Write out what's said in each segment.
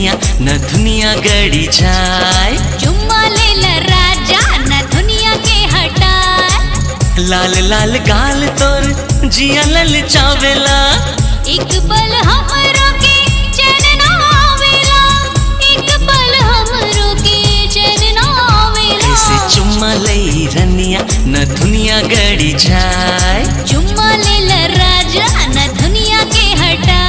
रनिया न दुनिया गड़ी जाए चुम्मा ले ल राजा न दुनिया के हटाए लाल लाल गाल तोर जिया लल चावेला एक पल हमरो के चैन ना आवेला एक पल हमरो के चैन ना आवेला ऐसे चुम्मा लई रनिया न दुनिया गड़ी जाए चुम्मा ले ल राजा न दुनिया के हटाए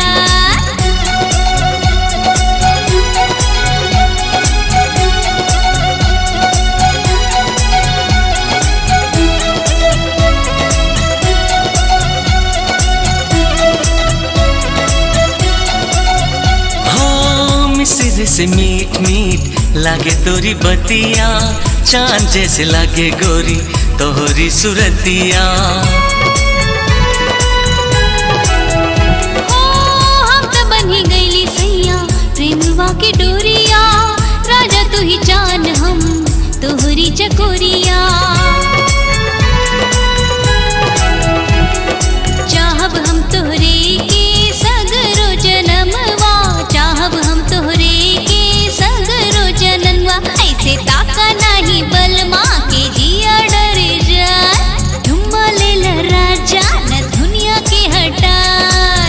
हो मिसिर से मीठ मीठ लागे तोरी बतिया चांद जैसे लागे गोरी तोहरी सुरतिया ओ हम त बनी गईली सैया प्रेमवा के डोरिया राजा तू ही जान हम तोहरी चकोरिया चाहब हम तोहरे के सगरो जनमवा चाहब हम तोहरे के सगरो जनमवा ऐसे ताका नहीं बलमा के जिया डर जाए झुम्मा ले ल राजा न दुनिया के हटाए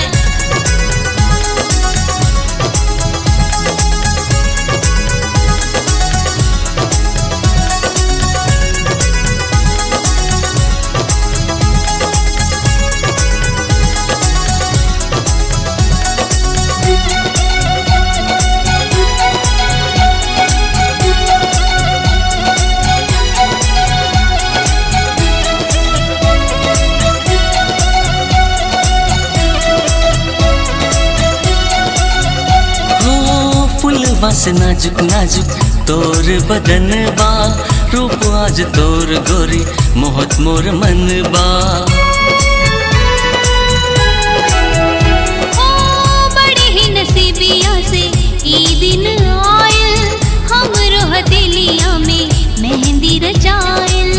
हो फुलवा से नाजुक नाजुक तोर बदनबा रूप आज तोर गोरी मोहत मोर मनबा ओ बड़े ही नसीबिया से ई दिन आयल हमरो हथेलिया में मेहंदी रचायल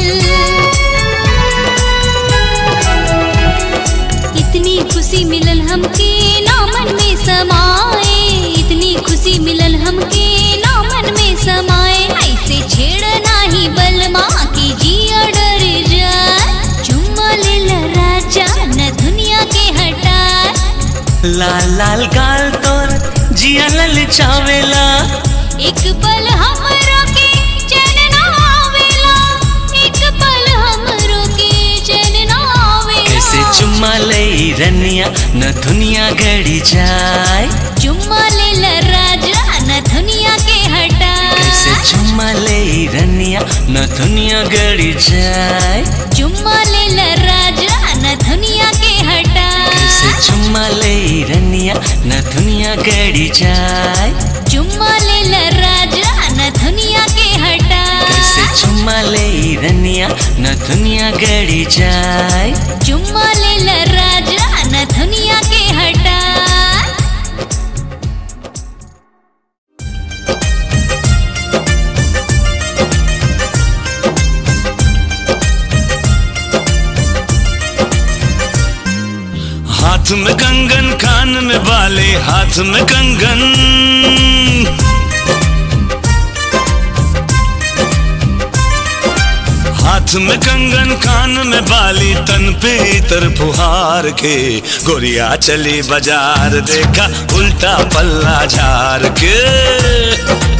इतनी खुशी मिलल हमके ना मन में समाए इतनी खुशी मिलल हमके ना मन में समाए ऐसे छेड़ नाही बलमा की जिया डर जाए चुम्मा ले ल राजा न दुनिया के हटाए लाल लाल गाल तोर जिया लल चावेला एक पल हमरो के चैन ना आवेला एक पल हमरो के चैन ना आवेला कैसे चुम्मा लई रनिया न दुनिया गड़ी जाए चुम्मा ले ल राजा न दुनिया के हटाए कैसे चुम्मा लई रनिया न दुनिया गड़ी जाए चुम्मा ले ल राजा न दुनिया के हटाए कैसे चुम्मा लई रनिया न दुनिया गड़ी जाए चुम्मा ले ल राजा न दुनिया के हटाए कैसे चुम्मा लई रनिया न दुनिया गड़ी जाए चुम्मा ले ल राजा न दुनिया के हटाए हाथ में कंगन कान में बाले हाथ में कंगन हाथ में कंगन कान में बाली तन पे इतर फुहार के गोरिया चली बाजार देखा उल्टा पल्ला झार के